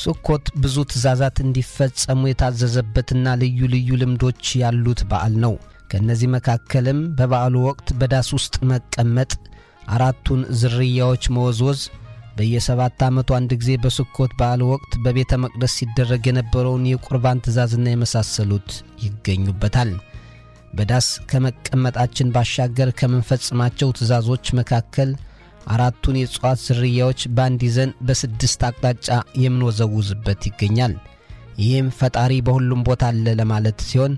ሱኮት ብዙ ትእዛዛት እንዲፈጸሙ የታዘዘበትና ልዩ ልዩ ልምዶች ያሉት በዓል ነው። ከእነዚህ መካከልም በበዓሉ ወቅት በዳስ ውስጥ መቀመጥ፣ አራቱን ዝርያዎች መወዝወዝ፣ በየሰባት ዓመቱ አንድ ጊዜ በስኮት በዓል ወቅት በቤተ መቅደስ ሲደረግ የነበረውን የቁርባን ትእዛዝና የመሳሰሉት ይገኙበታል። በዳስ ከመቀመጣችን ባሻገር ከምንፈጽማቸው ትእዛዞች መካከል አራቱን የእጽዋት ዝርያዎች በአንድ ይዘን በስድስት አቅጣጫ የምንወዘውዝበት ይገኛል። ይህም ፈጣሪ በሁሉም ቦታ አለ ለማለት ሲሆን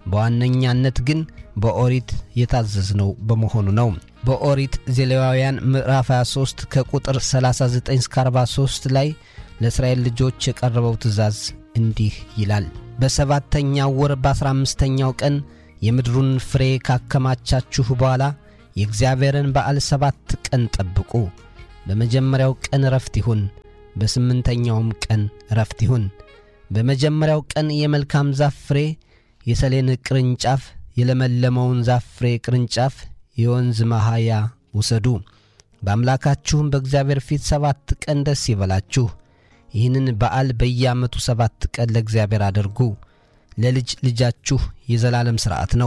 በዋነኛነት ግን በኦሪት የታዘዝነው በመሆኑ ነው። በኦሪት ዘሌዋውያን ምዕራፍ 23 ከቁጥር 39 እስከ 43 ላይ ለእስራኤል ልጆች የቀረበው ትእዛዝ እንዲህ ይላል። በሰባተኛው ወር በአሥራ አምስተኛው ቀን የምድሩን ፍሬ ካከማቻችሁ በኋላ የእግዚአብሔርን በዓል ሰባት ቀን ጠብቁ። በመጀመሪያው ቀን ረፍት ይሁን፣ በስምንተኛውም ቀን ረፍት ይሁን። በመጀመሪያው ቀን የመልካም ዛፍ ፍሬ፣ የሰሌን ቅርንጫፍ፣ የለመለመውን ዛፍ ፍሬ ቅርንጫፍ፣ የወንዝ መሃያ ውሰዱ። በአምላካችሁም በእግዚአብሔር ፊት ሰባት ቀን ደስ ይበላችሁ። ይህንን በዓል በየዓመቱ ሰባት ቀን ለእግዚአብሔር አድርጉ። ለልጅ ልጃችሁ የዘላለም ሥርዓት ነው።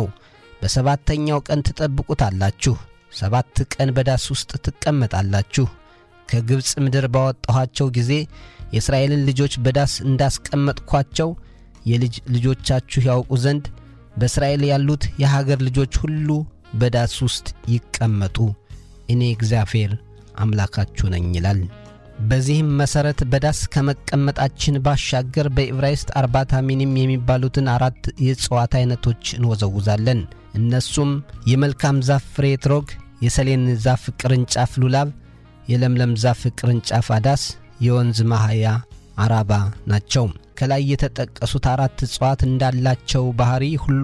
በሰባተኛው ቀን ትጠብቁታላችሁ። ሰባት ቀን በዳስ ውስጥ ትቀመጣላችሁ። ከግብፅ ምድር ባወጣኋቸው ጊዜ የእስራኤልን ልጆች በዳስ እንዳስቀመጥኳቸው የልጅ ልጆቻችሁ ያውቁ ዘንድ በእስራኤል ያሉት የሀገር ልጆች ሁሉ በዳስ ውስጥ ይቀመጡ፣ እኔ እግዚአብሔር አምላካችሁ ነኝ ይላል። በዚህም መሠረት በዳስ ከመቀመጣችን ባሻገር በዕብራይስጥ አርባታ ሚኒም የሚባሉትን አራት የእጽዋት ዐይነቶች እንወዘውዛለን። እነሱም የመልካም ዛፍ ፍሬ ትሮግ፣ የሰሌን ዛፍ ቅርንጫፍ ሉላብ፣ የለምለም ዛፍ ቅርንጫፍ አዳስ፣ የወንዝ ማህያ አራባ ናቸው። ከላይ የተጠቀሱት አራት እጽዋት እንዳላቸው ባሕሪ ሁሉ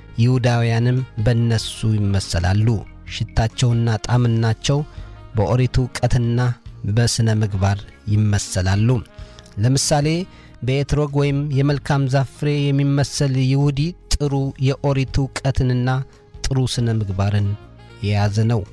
ይሁዳውያንም በእነሱ ይመሰላሉ። ሽታቸውና ጣዕምናቸው በኦሪት ዕውቀትና በሥነ ምግባር ይመሰላሉ። ለምሳሌ በኤትሮግ ወይም የመልካም ዛፍ ፍሬ የሚመሰል ይሁዲ ጥሩ የኦሪት ዕውቀትንና ጥሩ ሥነ ምግባርን የያዘ ነው።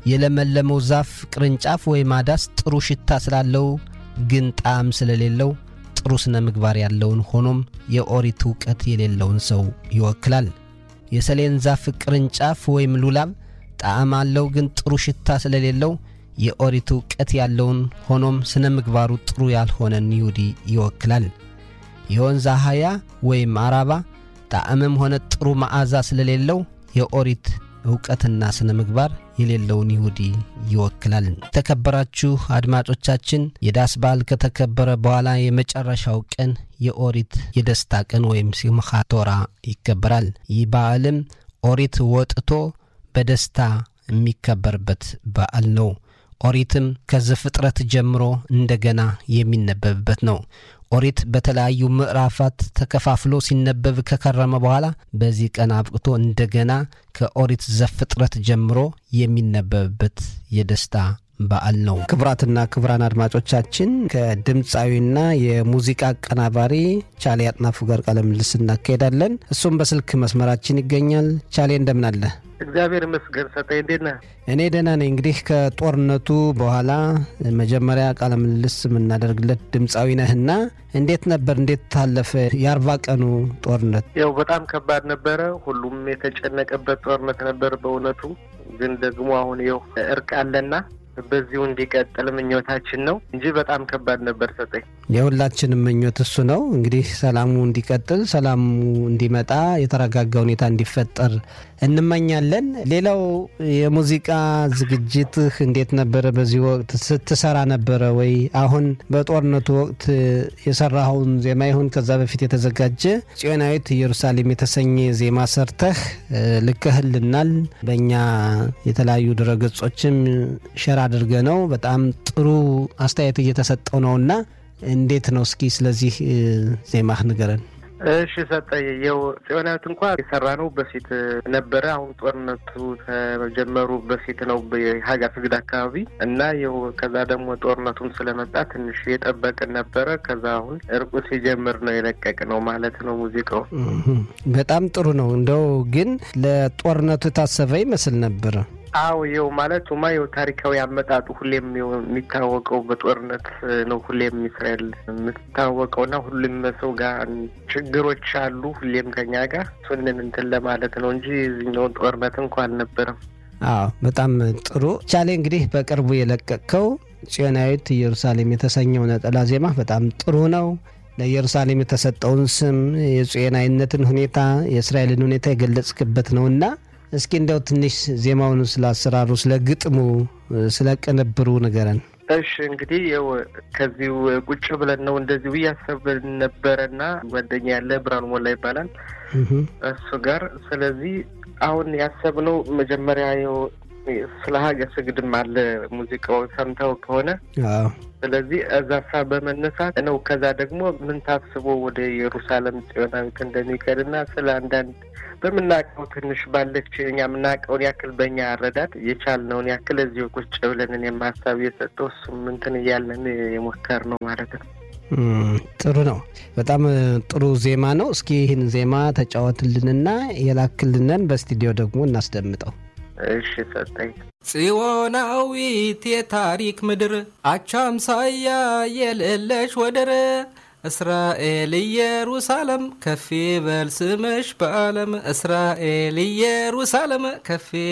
የለመለመው ዛፍ ቅርንጫፍ ወይም አዳስ ጥሩ ሽታ ስላለው ግን ጣዕም ስለሌለው ጥሩ ሥነ ምግባር ያለውን ሆኖም የኦሪት ዕውቀት የሌለውን ሰው ይወክላል። የሰሌን ዛፍ ቅርንጫፍ ወይም ሉላብ ጣዕም አለው ግን ጥሩ ሽታ ስለሌለው የኦሪት ዕውቀት ያለውን ሆኖም ሥነ ምግባሩ ጥሩ ያልሆነን ይሁዲ ይወክላል። የወንዝ አህያ ወይም አራባ ጣዕምም ሆነ ጥሩ መዓዛ ስለሌለው የኦሪት ዕውቀትና ሥነ ምግባር የሌለውን ይሁዲ ይወክላል። የተከበራችሁ አድማጮቻችን የዳስ በዓል ከተከበረ በኋላ የመጨረሻው ቀን የኦሪት የደስታ ቀን ወይም ሲምኻ ቶራ ይከበራል። ይህ በዓልም ኦሪት ወጥቶ በደስታ የሚከበርበት በዓል ነው። ኦሪትም ከዘፍጥረት ጀምሮ እንደገና የሚነበብበት ነው። ኦሪት በተለያዩ ምዕራፋት ተከፋፍሎ ሲነበብ ከከረመ በኋላ በዚህ ቀን አብቅቶ እንደገና ከኦሪት ዘፍጥረት ጀምሮ የሚነበብበት የደስታ በዓል ነው። ክቡራትና ክቡራን አድማጮቻችን ከድምፃዊና የሙዚቃ አቀናባሪ ቻሌ አጥናፉ ጋር ቃለ ምልልስ እናካሄዳለን። እሱም በስልክ መስመራችን ይገኛል። ቻሌ እንደምን አለ? እግዚአብሔር ይመስገን። ሰጠኝ እንዴት ነህ? እኔ ደህና ነኝ። እንግዲህ ከጦርነቱ በኋላ መጀመሪያ ቃለ ምልልስ የምናደርግለት ድምፃዊ ነህና እንዴት ነበር? እንዴት ታለፈ የአርባ ቀኑ ጦርነት? ያው በጣም ከባድ ነበረ። ሁሉም የተጨነቀበት ጦርነት ነበር በእውነቱ። ግን ደግሞ አሁን ይኸው እርቅ አለና በዚሁ እንዲቀጥል ምኞታችን ነው እንጂ በጣም ከባድ ነበር። ሰጠኝ የሁላችንም ምኞት እሱ ነው። እንግዲህ ሰላሙ እንዲቀጥል፣ ሰላሙ እንዲመጣ፣ የተረጋጋ ሁኔታ እንዲፈጠር እንመኛለን። ሌላው የሙዚቃ ዝግጅትህ እንዴት ነበረ? በዚህ ወቅት ስትሰራ ነበረ ወይ? አሁን በጦርነቱ ወቅት የሰራኸውን ዜማ ይሁን ከዛ በፊት የተዘጋጀ ጽዮናዊት ኢየሩሳሌም የተሰኘ ዜማ ሰርተህ ልከህልናል። በእኛ የተለያዩ ድረገጾችም ሸራ አድርገ ነው። በጣም ጥሩ አስተያየት እየተሰጠው ነውና እንዴት ነው? እስኪ ስለዚህ ዜማህ ንገረን። እሺ ሰጠኝ። የው ጽዮናዊት እንኳ የሰራ ነው በፊት ነበረ። አሁን ጦርነቱ ከመጀመሩ በፊት ነው የሀጋ ስግድ አካባቢ እና የው ከዛ ደግሞ ጦርነቱም ስለመጣ ትንሽ የጠበቅን ነበረ። ከዛ አሁን እርቁ ሲጀምር ነው የለቀቅ ነው ማለት ነው ሙዚቃው። በጣም ጥሩ ነው። እንደው ግን ለጦርነቱ የታሰበ ይመስል ነበረ። አዎ ይኸው ማለቱማ ይኸው ታሪካዊ አመጣጡ ሁሌም የሚታወቀው በጦርነት ነው። ሁሌም እስራኤል የምትታወቀው እና ሁሉም ሰው ጋር ችግሮች አሉ። ሁሌም ከኛ ጋር እሱንን እንትን ለማለት ነው እንጂ እዚህኛውን ጦርነት እንኳ አልነበረም። አዎ በጣም ጥሩ ቻሌ። እንግዲህ በቅርቡ የለቀቅከው ጽዮናዊት ኢየሩሳሌም የተሰኘው ነጠላ ዜማ በጣም ጥሩ ነው። ለኢየሩሳሌም የተሰጠውን ስም የጽዮናዊነትን ሁኔታ የእስራኤልን ሁኔታ የገለጽክበት ነው እና እስኪ እንደው ትንሽ ዜማውን ስለ አሰራሩ፣ ስለ ግጥሙ፣ ስለ ቅንብሩ ንገረን። እሺ እንግዲህ ያው ከዚሁ ቁጭ ብለን ነው እንደዚሁ እያሰብን ነበረና ጓደኛ ያለ ብርሃኑ ሞላ ይባላል እሱ ጋር ስለዚህ አሁን ያሰብነው መጀመሪያ ያው ስለ ሀገር ስግድም አለ ሙዚቃው ሰምተው ከሆነ ስለዚህ እዛ ሳ በመነሳት ነው። ከዛ ደግሞ ምን ታስቦ ወደ ኢየሩሳሌም ጽዮናዊት እንደሚከድና ስለ አንዳንድ በምናውቀው ትንሽ ባለች እኛ የምናውቀውን ያክል በእኛ አረዳድ የቻልነውን ያክል እዚሁ ቁጭ ብለንን የማሳብ የሰጠው እሱም እንትን እያለን የሞከር ነው ማለት ነው። ጥሩ ነው። በጣም ጥሩ ዜማ ነው። እስኪ ይህን ዜማ ተጫወትልንና የላክልንን በስቱዲዮ ደግሞ እናስደምጠው። እሺ ሰጠኝ። ጽዮናዊት የታሪክ ምድር አቻምሳያ የሌለሽ ወደር እስራኤል ኢየሩሳሌም ከፍ ይበል ስምሽ በዓለም እስራኤል ኢየሩሳሌም ከፍ